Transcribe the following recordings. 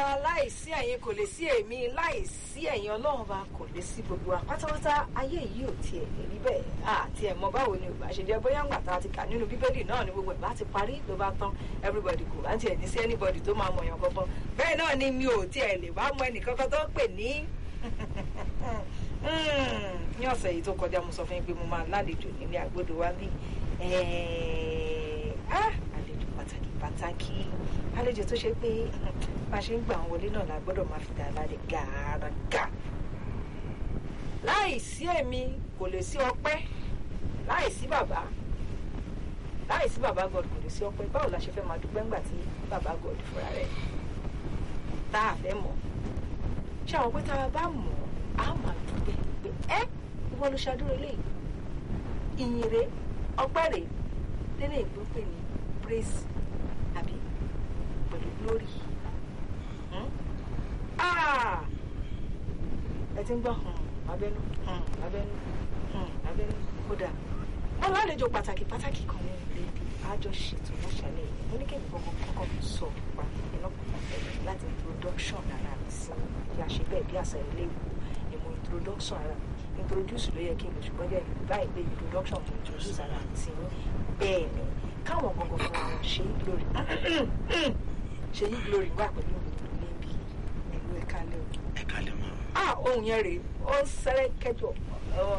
ọba láìsí ẹ̀yin kò lè sí èmi láìsí ẹ̀yin ọlọ́run ọba kò lè sí gbogbo wa pátápátá ayé yìí ò tiẹ̀ lè rí bẹ́ẹ̀ àti ẹ̀ mọ báwo ni ògbà ṣe jẹ́ bóyá ńgbà tá a ti kà nínú bíbélì náà ni gbogbo ẹ̀ bá ti parí ló bá tán everybody kò bá tiẹ̀ ní sí anybody tó máa mọ̀yàn kankan bẹ́ẹ̀ náà ni mi ò tiẹ̀ lè wá mọ ẹnìkankan tó ń pè ní ní ọ̀sẹ̀ yìí tó kọjá mo sọ fún yín pé mo máa lálejò nílé àgbòdo wa bí àlejò pàtàkì pàtàkì àlejò tó ṣe pé bá a ṣe ń gbà wọn wọlé náà la gbọ́dọ̀ máa fi dà lálẹ́ gàràgà láì sí èmi kò lè sí ọpẹ́ láì sí bàbá láì sí bàbá god kò lè sí ọpẹ́ báwo la ṣe fẹ́ máa dúpẹ́ ńgbà tí bàbá god fúnra rẹ̀ tá a fẹ́ mọ̀ ṣé àwọn pé tá a bá mọ̀ á máa dúpẹ́ pé ẹ́ ìwọ ló ṣàdúró eléyìí ìyìn rè ọpẹ́ rè lélẹ̀ ìgbó pè ní praise àbí pẹ̀lú glory ẹ ti ń gbọ́ abẹ́nú abẹ́nú abẹ́nú kódà wọn lálejò pàtàkì pàtàkì kan ní ilé ibi àjọ ṣètò lọ́sàlẹ̀ yìí mo ní kí nǹkan kọ́kọ́ sọ pa iná pàtàkì láti introduction ara mi sí bí a ṣe bẹ́ẹ̀ bí àṣà ilé ìwò ni mo introduction ara mi introduce ló yẹ kí n lè ṣùgbọ́n jẹ́ báyìí pé introduction mo introduce ara mi sí bẹ́ẹ̀ ni káwọn gbọ̀ngàn fún àwọn ṣe é glory ṣe yí glory wà pẹ̀lú mi níbi ẹ̀lú ẹ̀ka lẹ́ o. ẹ̀ka lẹ́ mọ́. ah ohun yẹn rèé ó ń sẹ́rẹ́ kẹjọ lọ́wọ́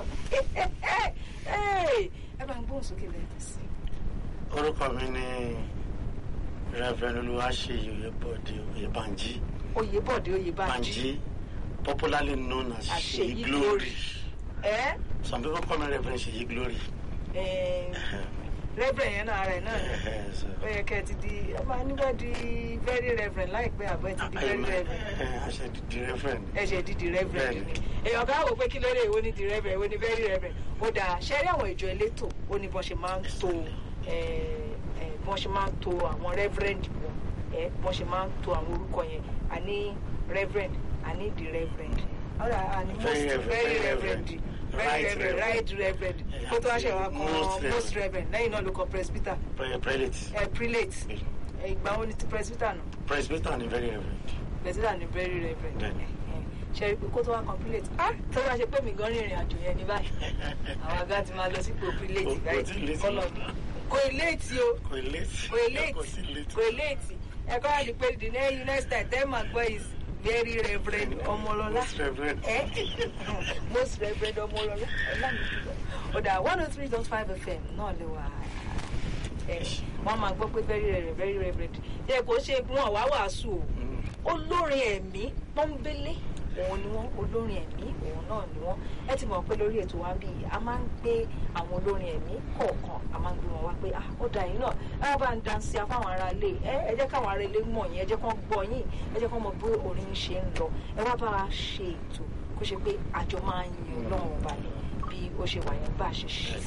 ẹ bá ń gbóhùn sókè lẹ́yìn sí. orúkọ mi ni reverend olúwaṣeyì oyèbọdè oyèbánjí. oyèbọdè oyèbánjí. banji popularly known as Àṣeyí Ṣèyí glory. ẹ some people call me reverend Ṣèyí glory. ẹ reverend yẹn náà rẹ̀ náà ni So, ó yẹ kẹ́ ẹ ti di ẹ máa nígbà di very reverend láìpẹ́ àbọ̀ ẹ ti di very Amen. reverend Eh, àṣẹ di reverend. ẹ ṣe di di reverend Bẹ́ẹ̀ni. ni èèyàn ká wò pé kí ló dé èwo ni di reverend èwo ni very reverend ó dáa ṣe rí àwọn ìjọ elétò ó ní bọ́n ṣe máa ń to eh, eh, bọ́n ṣe máa ń to àwọn reverend wọn eh, bọ́n ṣe máa ń to àwọn orúkọ yẹn àní reverend àní di reverend ọ̀rọ̀ àní Very most reverend, very very reverend reverend. very Right reverend reverend. right reverend Yeah, kó tó wá ṣe wá kan most most reverend lẹ́yìn náà ló kọ presbyter Pre- prelate. eh, prelate Eh, ìgbà wo ni ti presbyter náà presbyter ni very reverend. president ni very reverend Bẹ́ẹ̀ni. ṣe pé kó tó wá kan prelate ah tó bá ṣe pé mi gan rìnrìn àjò yẹn ní báyìí àwọn àga ti máa lọ sípò prelate Kò- kò tí ì báyìí late kọlọ mọ́. kò léètì o kò late. kò léètì kò sí late. kò léètì ẹ̀kọ́ àti pé the next next time tell my boy is very reverend ọmọlọlá Most reverend. ẹ most reverend ọmọlọlá ọlámìdúgbò ọ̀dà one oh three dot five fm náà lè wà ẹ wọ́n máa gbọ́ pé very reverend very reverend yẹ kó ṣe wọn wá wàásù o Mm. olórin ẹ̀mí pọ́nbélé òun ni wọ́n olórin ẹ̀mí òun náà ni wọ́n ẹ ti mọ̀ pé lórí ètò wa bí a máa ń gbé àwọn olórin ẹ̀mí kọ̀ọ̀kan a máa ń gbé wọn wá pé ah ó da yín náà ẹ bá ń dansi afáwọn ará ilé ẹ ẹ jẹ́ káwọn ará ilé mọ̀ yín ẹ jẹ́ kán gbọ́ yín ẹ jẹ́ kán mọ̀ bí orin ṣe ń lọ ẹ wá bá a ṣe ètò kó ṣe pé àjọ máa ń yin ọlọ́run ọba ni bí ó ṣe wà yẹn bá a ṣe ṣe